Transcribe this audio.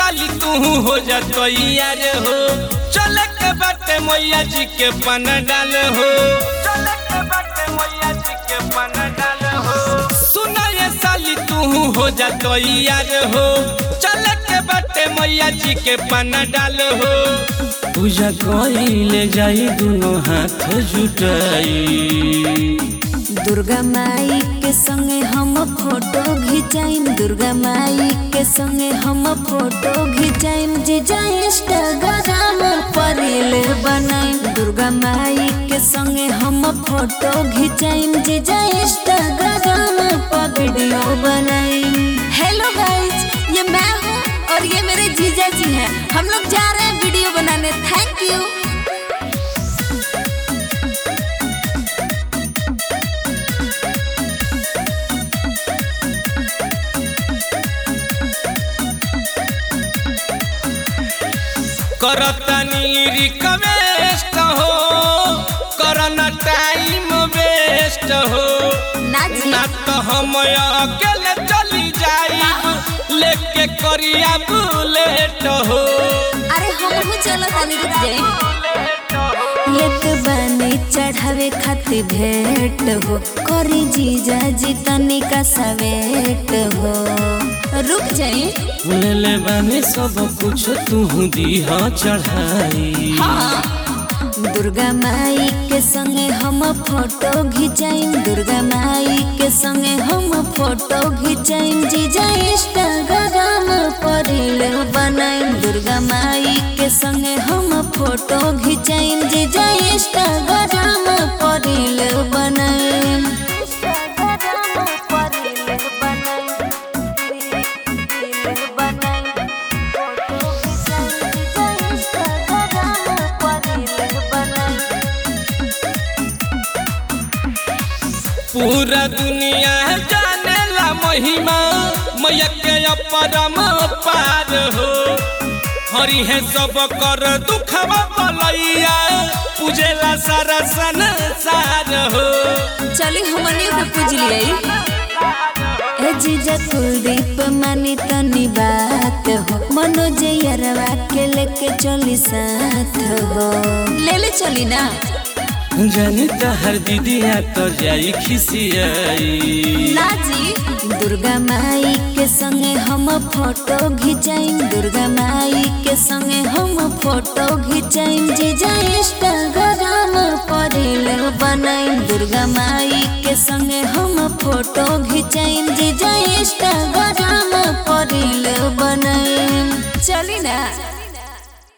साली तू हो जा यार हो चल के बाटे मैया जी के पन डाल हो चल के बाटे मैया जी के पन डाल हो सुना ये साली तू हो जा यार हो चल के बाटे मैया जी के पन डाल हो पूजा कइले जाई दुनो हाथ जुटाई दुर्गा माई के संगे हम फोटो घिंचाइम दुर्गा माई के संगे हम फोटो घिंचाइम जीजा इंस्टाग्राम पर रील बनाइम दुर्गा माई के संगे हम फोटो घिंचाइम जीजा इंस्टाग्राम पर वीडियो बनाइम हेलो गाइस ये मैं हूँ और ये मेरे जीजा जी हैं हम लोग जा रहे हैं वीडियो बनाने थैंक यू करतनी रिक्वेस्ट हो करना टाइम वेस्ट हो ना जी ना तो हम अकेले चली जाई लेके करिया बुलेट हो अरे हम चलो तनी रुक जाए लेट बने चढ़ावे खातिर भेंट हो करी जीजा जी तनी का सवेट हो रुक जाए ले ले बानी सब कुछ तू दीह चढ़ाई दुर्गा माई के संगे हम फोटो घिंचाइम दुर्गा माई के संगे हम फोटो घिंचाइम जीजा इंस्टाग्राम पर रील बनाइम दुर्गा माई के संगे हम फोटो घिंचाइम जीजा इंस्टाग्राम पर रील बनाइम पूरा दुनिया जाने ला महिमा मैया के अपरम पार हो हरि है सब कर दुखवा बलैया पूजेला सारा संसार हो चली हमनी के पूज लिया ए जीजा कुलदीप मानी तनी बात हो मनोज यरवा के लेके चली साथ हो ले ले चली ना जानी हर दीदिया तो जाई खिसियाई ना जी दुर्गा माई के संगे हम फोटो घिंचाइम दुर्गा माई के संगे हम फोटो घिंचाइम जीजा इंस्टाग्राम पर रील बनाइम दुर्गा माई के संगे हम फोटो घिंचाइम जीजा इंस्टाग्राम